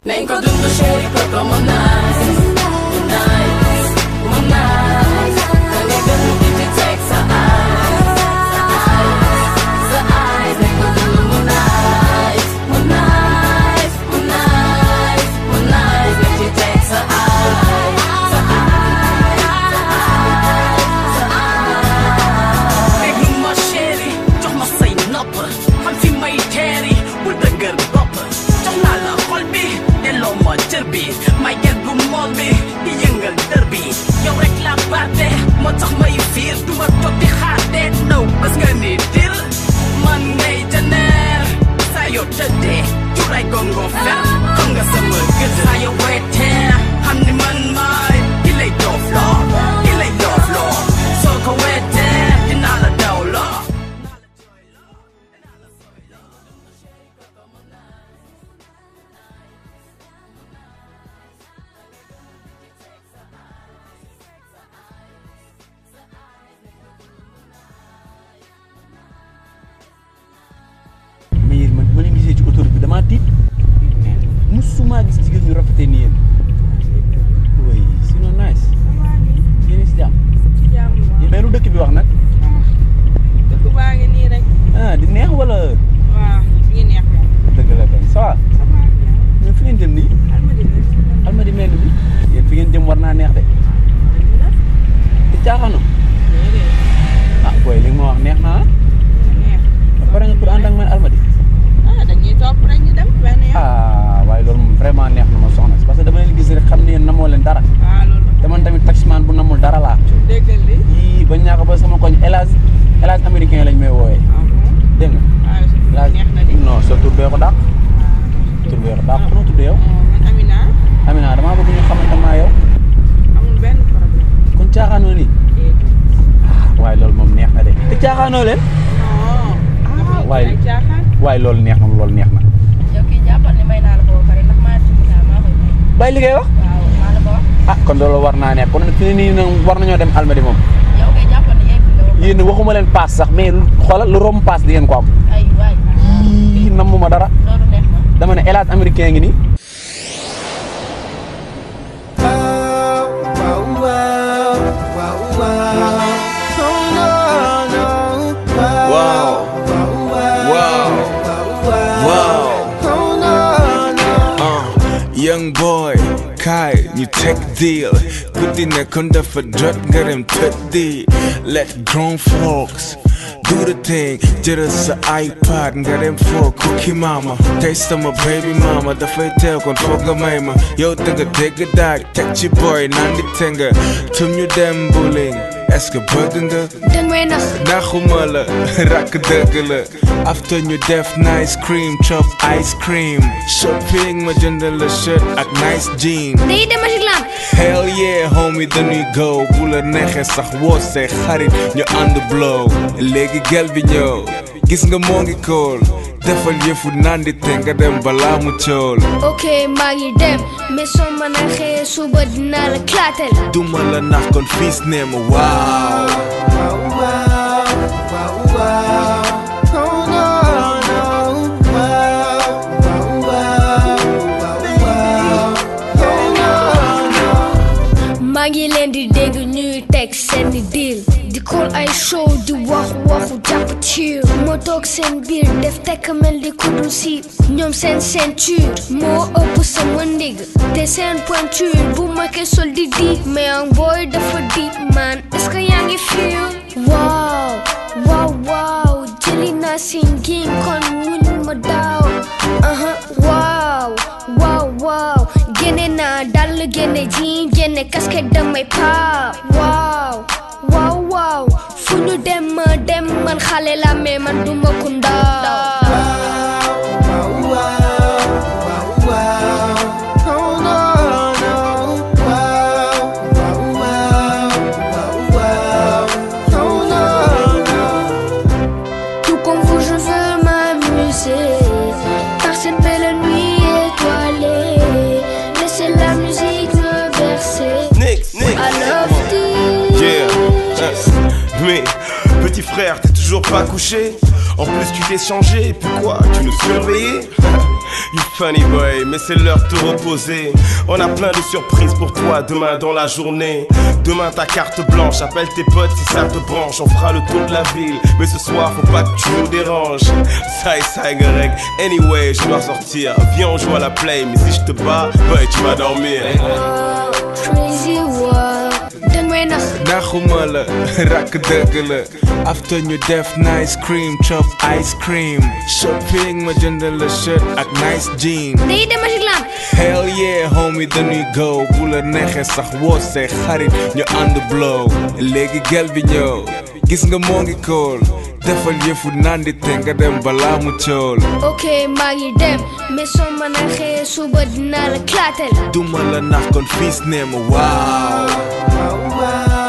nañ ko dund chéri koko mu nice mu nice mu nice da ngay gën di ci teg sa eyes sa eyes sa eyes nañ ko dund mu nice mu nice mu nice mu nice nañ ci teg sa eyes sa eyes sa eyes déglu ma chéri jox ma say nopp xam fi may teeri bu dëgër bopp jox naa la xol bi delloo ma cër bi may gel bu mool bi di yëngal dër bi yow rek la baate moo tax may fiir du ma toog di xaar dee naw bés nga ni dil man ngay janeer saa yoo tëddee cuuraay gongo fer xam nga sama gëdd saa yoo weetee xam ni man maay ki lay doof loo ki lay doof loo soo ko weetee dinaa la daw loo mais yéen man ma leen gisee ci autoroute bi damaa tiit musuma gis jigéen ñu rafetee ni yéen oui sinon nice yéen a si jàmm jàmm yéen mais lu dëkk bi wax nag dëkk baa ngi nii rek ah di neex wala waaw ngi neex moom dëgg la kay ça va ça va bien ñun fi ngeen jëm nii alhamdulilah almadi mel bi yéen fi ngeen jëm war naa neex de te caaxaano ah booy li nga ma wax neex na ah neex ba pare nga pour ànd ak man almadi ah dañuy topp rek ñu dem benn yoon ah waaye loolu moom vraiment neex na ma soxna si parce que dama leen gis rek xam ne yéen namoo leen dara waaw loolu te man tamit taximan bu namul dara laa déggal li yii ba ñaaka ba sama koñ élage élage américain lañ may woowee dégg nga waaw élage neex na di non sa tur bee ko dàq tur bee ko dàq noo tudd yow man Amina Amina damaa bëgg ñu xamante maa yow amul benn problème kon caaxaanoo nii waaye loolu moom neex na de te caaxaanoo leen non waaye ay caaxaan waaye loolu neex na loolu neex na yow kii jàppal ni may naa la ko ba pare ndax maa tudd naa maa koy may bàyyi li ngay wax waaw maa la ko wax ah kon loolu war naa neex kon fi ne nii nag war nañoo dem almadi moom yow kay jàppal ni yegg nga ba pare. yéen waxuma leen paas sax mais lu xoolal lu romb paas di ngeen ko am ay waay yii nammuma dara loolu neex na dama ne élage américain ngi nii Wow. Wow. Wow. Uh, young boy, Kai, you take deal. Put in a conda for drug, get him teddy. Let grown folks do the thing. Just a iPad, get him for cookie mama. Taste of my baby mama, the fay tell kon foga mama. Yo, think a dig a dog, take your boy, Nandi Tinga. Tum you them bullying. Est-ce que bëgg nga danga may nax naxuma la rakk dëgg la after ñu def nice cream chop ice cream shopping ma jënd la shirt ak nice jean day dem ci lamb hell yeah homie dañuy go bu la neexee sax woo say xarit ñu ànd blow léegi gel bi ñëw gis nga moo ngi kool defal yëfu nandi te nga dem balaa mu cool ok maa ngi dem mais soo ma naxee suba dinaa la klaatel duma la nax kon fiis nee ma waaw maa ngi leen di dégg ñuy teg seeni deal di call ay show di wax waxu jàpp ci moo toog seen biir def tekk mel di kuddu si ñoom seen ceinture moo ëpp sama ndig te seen pointure bu ma ke sol di di mais ang booy dafa di man est-ce que yaa ngi feel waaw waaw waaw jëli naa seen game kon mun ma daaw aha waaw waaw waaw génne naa dal génne jean génne casquette damay paa waaw waaw waaw fu ñu dem ma dem man xale la mais man duma ku ndaw Tout comme vous, je veux m'amuser par cette belle nuit étoilée. Laissez la musique me bercer. Nick, Nick. I love this. Yeah. Uh, Mais, petit frère, t'es toujours pas couché En plus, tu t'es changé, et puis quoi Tu nous surveillais You funny boy, mais c'est l'heure de te reposer. On a plein de surprises pour toi demain dans la journée. Demain ta carte blanche, appelle tes potes si ça te branche. On fera le tour de la ville, mais ce soir faut pas que tu nous déranges. Ça et ça, Greg. Anyway, je dois sortir. Viens, on joue à la play, mais si je te bats, boy, tu vas dormir. Wow, crazy world. Dang may nax. naxuma la rakk dëgg la after ñu def nice cream chop ice cream shopping ma jënd la shirt ak nice jean Day dem Magic Land. hell yeah homie dañuy go bu la neexee sax woo say xarit ñu ànd blow léegi gel bi ñëw gis nga moo ngi kool defal yëfu nandi te nga dem balaa mu cool Ok, maa ngi dem. Mais soo ma naxee suba dinaa la klaatel. duma la nax kon fiis nee ma waaw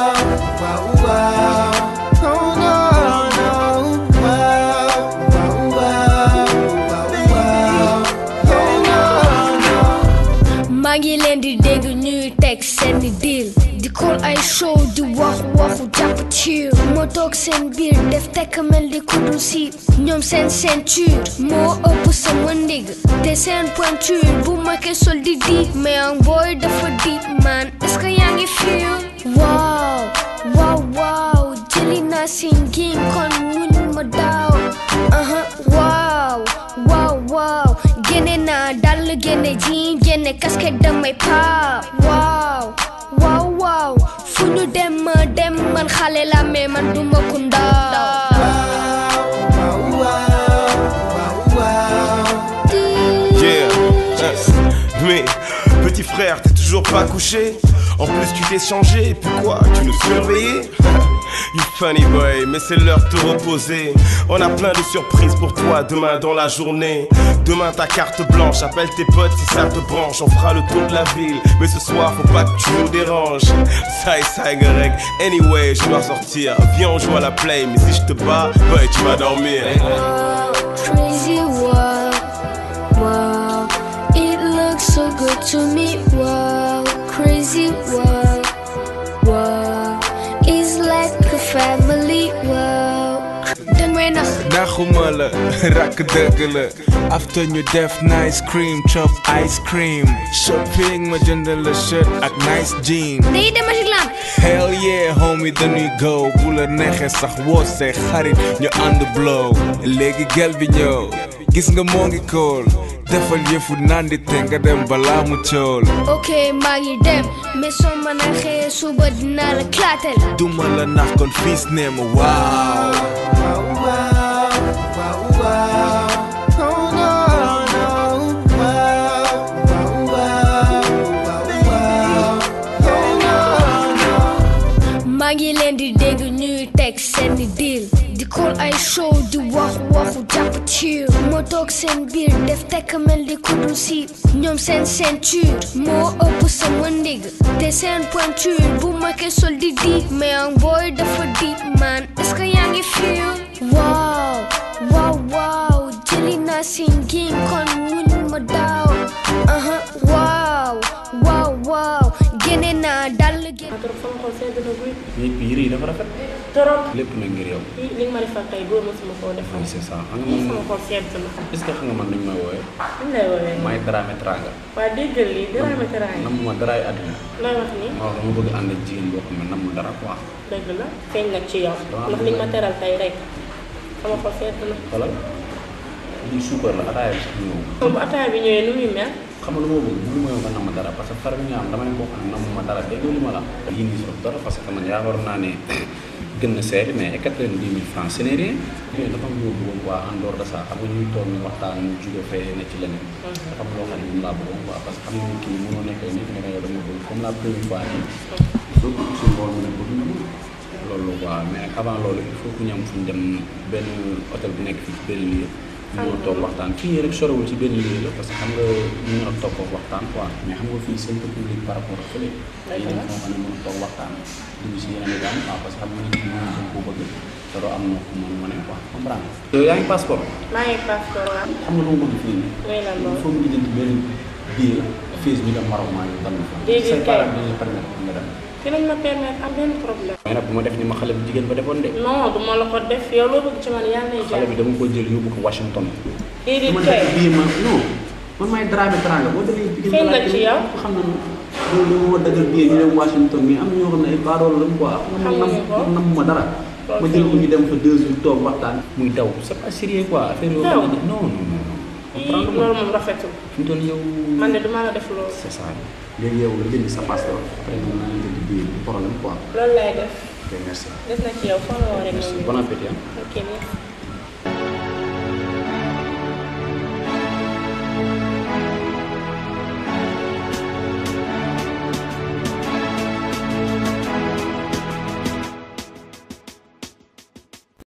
maa ngi leen di dégg ñuy teg seeni deal di call ay show di wax waxu jàpp ci moo toog seen biir def tekk mel di kuddu si ñoom seen ceinture moo ëpp sama ndig te seen pointure bu ma ke sol di di mais ang booy dafa di man est-ce que yaa ngi feel waaw waaw waaw jëli naa seen game kon mun ma daaw aha waaw waaw waaw génne naa dal génne jean génne casquette damay paa waaw waaw waaw fu ñu dem ma dem man xale la mais man duma ku ndaw Yeah. Mais, petit frère, t'es toujours pas couché. En plus, tu t'es changé. Et puis quoi, tu nous surveillais You funny boy, mais c'est l'heure de te reposer. On a plein de surprises pour toi demain dans la journée. Demain ta carte blanche, appelle tes potes si ça te branche. On fera le tour de la ville, mais ce soir faut pas que tu nous déranges. Ça et ça, Greg. Anyway, je dois sortir. Viens, on joue à la play, mais si je te bats, boy, tu vas dormir. Wow, crazy world. Wow, it looks so good to me. Wow, crazy world. Wow, it's like a family. Wow, dang may nax. naxuma la rakk dëgg la after ñu def nice cream chop ice cream shopping ma jënd la shirt ak nice jean Day dem Magic Land. hell yeah homie dañuy go bu la neexee sax woo say xarit ñu ànd blow léegi gel bi ñëw gis nga moo ngi kool defal yëfu nandi te nga dem balaa mu cool Ok, maa ngi dem. Mais soo ma naxee suba dinaa la klaatel. duma la nax kon fiis nee ma waaw maa ngi leen di dégg ñuy teg seeni deal di call ay show di wax waxu jàpp ci moo toog seen biir def tekk mel di kuddu si ñoom seen ceinture moo ëpp sama ndig te seen pointure bu ma ke sol di di mais ang booy dafa di man est-ce que yaa ngi feel waaw waaw waaw jëli naa seen game kon mun ma daaw aha waaw waaw waaw génne naa dal génne trop sama xol sedd na guy nit bi yére yi dafa rafet trop lépp nag ngir yow li li nga ma defal tey góor mosuma koo def oui c'est ça xam nga sama man xol sedd na est-ce que xam nga man nañ may wooye ñu lay woowee maay Dramé Teranga waa déggal lii daraame teraay nam ma daraay àddina looy wax nii ma wax dama bëgg ànd ak jigéen boo xam ne namul dara quoi dëgg la feeñ nag ci yow Waaw. ndax li nga ma teral tey rek sama xol sedd na xoolal lii suukar la ataaya bi sax ñëw moom bu ataaya bi ñëwee nu muy mel xam nga lu ma bëgg bëggu ma yow nga nam ma dara parce que far bi nga am dama ne koo xam ne namu ma dara dégg li ma la yii nii sax dara parce que man yaakaar naa ne gën na seeri mais quatre-vingt-dix mille francs ce n'est rien mais dafa am loo bëggoon quoi en dehors de ça xam nga ñuy toog ni waxtaan ñu jóge fee ne ci leneen dafa am loo xam ne moom laa bëggoon quoi parce que xam nga kii mënoo nekk nit nga ne yow dama bëgg comme la première fois nii soo ko si mbool mu ne bëgg na ma loolu quoi mais nag avant loolu il faut que ñu am fu ñu dem benn hôtel bu nekk fii ci benn lieu ñu ñëw toog waxtaan fii rek sorewul ci benn lieu la parce que xam nga ñu mën a toog ko waxtaan quoi mais xam nga fii c'est un peu public par rapport ak fële yi dem foo xam ne mën a toog waxtaan dugg si yeneen i gaan quoi parce que xam nga nit ñi mën a ko bëgg te doo am noo ko mën mën a quoi comprendre nga yow yaa ngi passeport maa ngi passeport waa xam nga lu ma bëgg fii nii muy lan il loolu faut nga jënd benn billet face bi dem Maroc maa ngi dal fa Déedéet say kay. parents dañuy permettre nga dem fi lañ ma permettre am benn problème mais nag bu ma def ni ma xale bu jigéen ba defoon de non du ma la ko def yow loo bëgg ci man yàlla nay xale jaar bi dama ko jël yóbbu ko Washington déedéet man kay nag bii ma non man maay Dramé Teranga boo demee Pikine Feeñ na ci yow. xam na loolu moo dëggal bii ñu dem Washington mais am na ñoo xam ne ay baadoolo lañ quoi xam nga Xamuñu ko. nam nam ma dara ma jël ko ñu dem fa deux jours toog waxtaan muy daw c'est pas sérieux quoi affaire yoo xam ne non non non non Ii, comprendre loolu nga moom rafetul fi mu toll yow man de duma la def loolu c'est ça léegi yow nga jënd sa passeport après nga mën a jënd bii du problème quoi loolu lay def ok merci des na ci yow foo la war rek merci moom bon appétit hein. ok merci